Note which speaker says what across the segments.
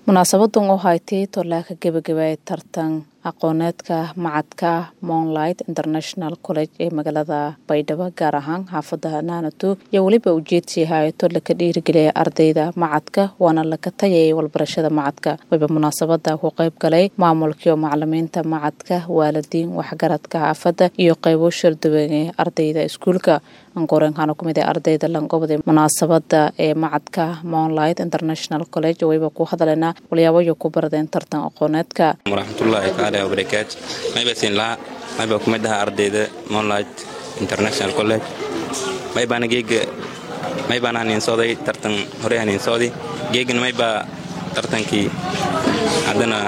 Speaker 1: munaasabadan oo haytay tolaaka gebagabaaya tartan aqooneedka macadka moonlight international college ee magaalada baydhabo gaar ahaan xaafada naanato iyo weliba ujeedsi hay-ato laka dhiirigeliya ardayda macadka waana laka tayayay walbarashada macadka wayba munaasabada ku qayb galay maamulkii oo macalimiinta macadka waalidiin waxgaradka xaafada iyo qaybo sharduwan ee ardayda iskuulka angorenkaana kumid ee ardayda langobda munaasabada ee macadka moonlight international college wayba ku hadlayna walyaabayo ku baradeen tartan aqooneedka
Speaker 2: waraxmatullaahi tacaala wabarakaatu mayba siin laha mayba kumid aha ardayda moonlight international college maybaana geega maybaana haniinsooday tartan horey haniinsooday geegana maybaa tartankii haddana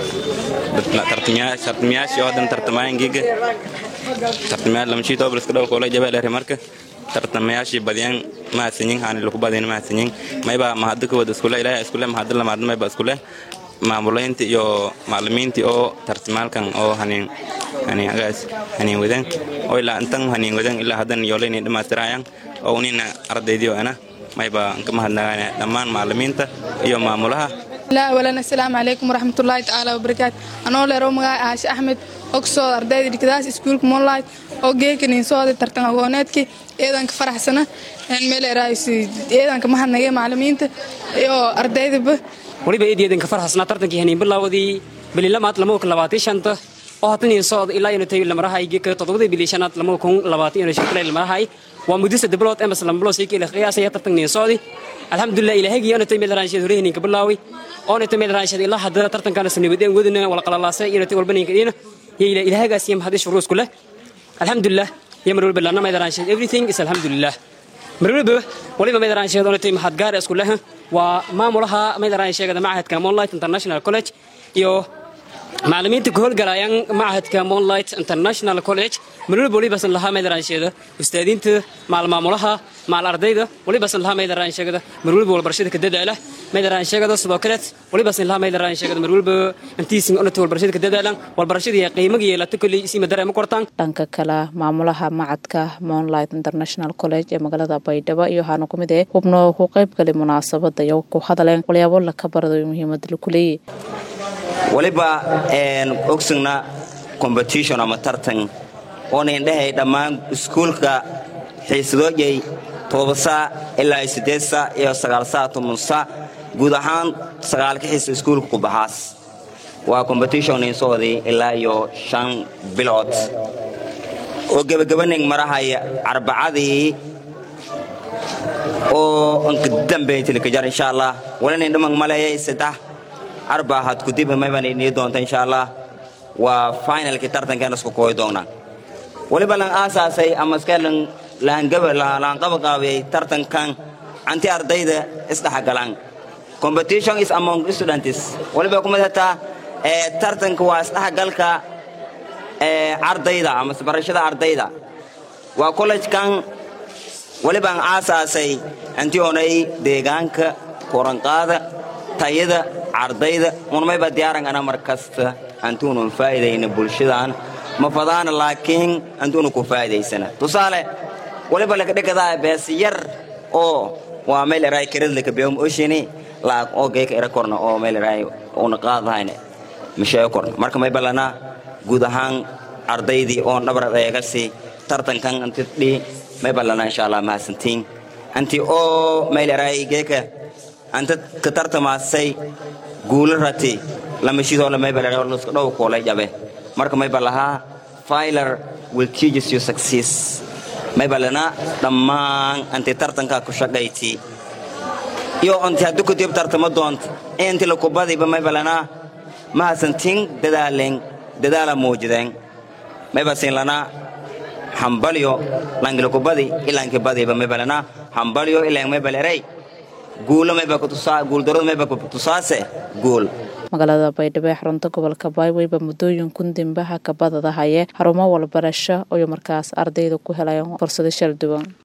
Speaker 2: tartamayaashii oo haddan tartamayaan geega tartamayaal lamashii toobaliska dhow koolay jabeelere marka tartamayaashii badiyaan mahadsanyin haani lagu badiyana mahadsanyin maybaa mahadda ka wada iskule ilaahay iskule mahadda lamaadna mayba iskule maamulaynta iyo macalimiintii oo tartimaalkan oo haniin haniin agaas haniin wadan oo ilaa intan haniin wadan ilaa haddan yoolayni dhammaystirayaan oo unina ardaydiyo ana mayba ka mahadnagaana dhammaan macalimiinta iyo maamulaha
Speaker 3: awalan assalaamu calaykum waraxmatullaahi tacaala wabarakaatu anoo leero magaca aashe axmed ogsoo ardayda dhigdaas iskuulka moonlight oo geekanin sooday tartan aqooneedkii eedanka faraxsana meeleeeedanka mahadnagay macalimiinta iyo ardaydaba
Speaker 4: waliba eedeedanka farxasnaa tartankii haniin bilaawdii bililamaad lamuka labaatan shanta oo haddanii socda ilaa inu tayo lamarahay geeka toddobadii bili shanaad lamuka kun labaatan inu shakilay lamarahay waa mudisa diblood emas lambulo sii kila qiyaasaya tartankii socdi alxamdulilah ilaahaygi anu tay meel raansheed hore haniinka bilaawi oona tay meel raansheed ilaa haddana tartankana sanibadeen wadina wala qalalaasay inu tay walba ninka dhiina iyo ilaahagaas iyo mahadis shuruusku leh alxamdulilah iyo mar walba lana meel raansheed everything is alxamdulilah marwalba waliba maydaransheed onatay mahadgaar isku leh waa maamulaha maydaransheegada machadka moonlight international college iyo macalimiinta ka howlgalayaan machadka moonlight international college marwalba walibasan lahaa maydaransheeda ustaadiinta maal maamulaha maal ardayda walibasan lahaa maydaransheegada marwalba walbarashada ka dadaala maydaransheegada sidoo kale walibasan lahaa maydaransheegada marwalba intiisin onatay walbarashada ka dadaalan walbarashadii qiimaga yeelata kolley isii madara ma kortaan
Speaker 1: dhanka kale maamulaha macadka moonlight international college ee magaalada baydhabo iyo waxaana ku mid eh hubno ku qayb galay munaasabada iyo ku hadaleen walyaabo laka barado muhiimada laku leeyahy
Speaker 5: waliba ogsugna competition ama tartan oona indhahay dhammaan iskuulka xiisadooyay toobasaa ilaa sideed saa iyo sagaal saa toban saa guud ahaan sagaalka xiisa iskuulka ku baxaas waa competition insooday ilaa iyo shan bilood oo gebagabaning marahaya arbacadii oo ankadambaytilikajar insha allah walinin dhamang maleeyay saddex arba had kudib mayban inii doonta insha allah waa finalkii tartankeena isku kooyi doonaa waliba lan aasaasay ama iskelan laanqabaqaabiyay tartankan anti ardayda isdhexgalaan competition is among students waliba kumid hataa tartanka waa isdhexgalka ardayda ama barashada ardayda waa collegekan walibaan aasaasay anti onay deegaanka koranqaada tayada ardayda unmayba diyaaran ana mar kasta antuunun faa'idayna bulshadan ma fadaana laakiin antuunu ku faa'idaysana tusaale waliba lakadhikadaa bees yar oo waa meel eraay karadlaka beom oshini laak oo geeka era korna oo meel eraay una qaadahayne mishee korna marka may balana guud ahaan ardaydii oon dhabrad eegasi tartankan anti dhi may balana insha allah mahadsantiin anti oo meel eraay geeka anta ka tartamaasay guula rati lamashidoo lamaybalska dhow koolay jabe marka mayba lahaa filer will teaches you success mayba lana dhammaan anti tartanka ku shaqayti iyo anti haddu kudib tartama doont inti lakubadiba mayba lana mahadsantiin dadaalen dadaala muujideen mayba siin lana hambalyo langilakubadi ilankibadiba mayba lana hambalyo ilang maybalerey guulo mayba guuldaradu mayba kutusaase guul
Speaker 1: magaalada baydhabo ee xarunta gobolka bayweyba muddooyin kun dimbaha kabadada haye xarumo walbarasho iyo markaas ardayda ku helayaan fursado shal duwan